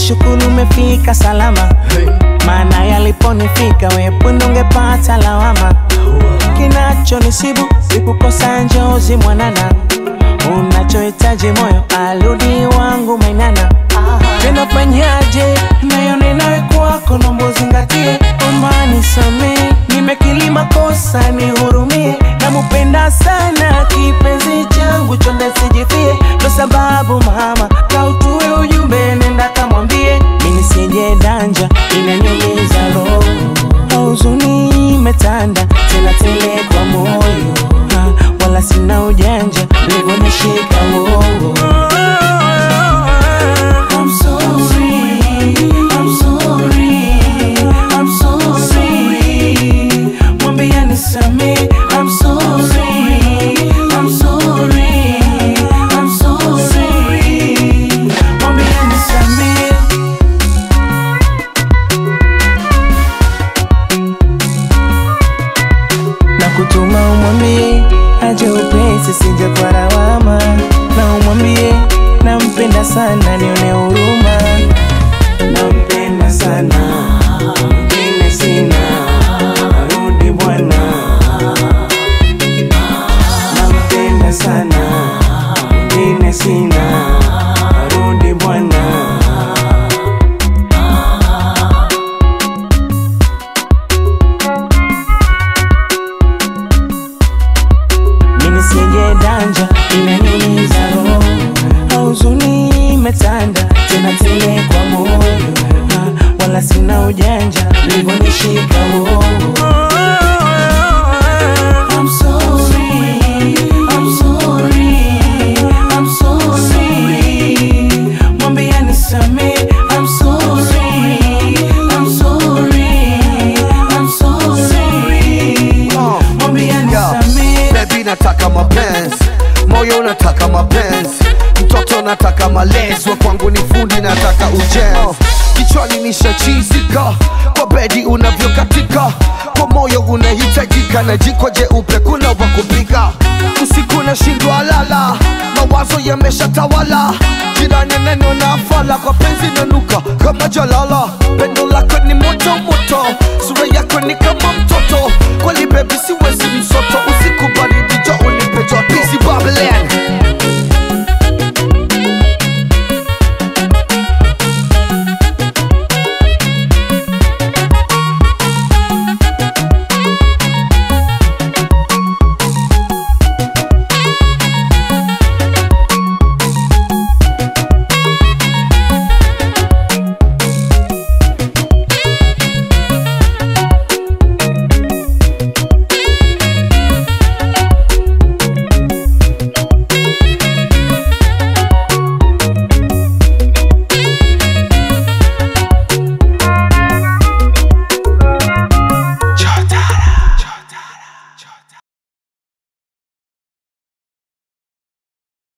nashukuru umefika salama maana yaliponifika wepundu ungepata lawama kinachonisibu sikukosa njozi mwanana unachohitaji moyo aludi wangu mainana tena fanyaje nayo ninawe kwako nombo zingatie omani samee nimekilima kosa nihurumie namupenda sana kipenzi changu chonde sijifie ndo sababu mama kautue ujumbe nenda kamwambie mini sije danja inanyumiza roho huzuni imetanda tena tele kwa moyo ha, wala sina ujanja livonishika uongo I'm sorry, I'm sorry, I'm sorry. Mwambie nisamehe, I'm sorry, I'm sorry, I'm sorry. Mwambie nisamehe. na kutuma umwambie aje upesi sije kwa lawama na umwambie nampenda sana nione huruma nampenda sana mengine sina rudi bwana nampenda sana mengine sina rudi bwana mimi sije danja inaniumiza roho huzuni imetanda tena tele kwa moyo ha, wala sina ujanja livonishika uongo I'm sorry, I'm sorry, I'm sorry. Mwambie nisamehe, I'm sorry, I'm sorry, I'm sorry. Mwambie nisamehe. Baby nataka mapenzi, moyo unataka mapenzi, mtoto nataka malezi, wa kwangu ni fundi, nataka ujenzi. Kichwani nishachizika kwa bedi unavyokatika, kwa moyo unahitajika, na jiko jeupe kuna wa kupika. Usiku nashindwa lala, mawazo yameshatawala, jirani neno na fala, kwa penzi nanuka kama jalala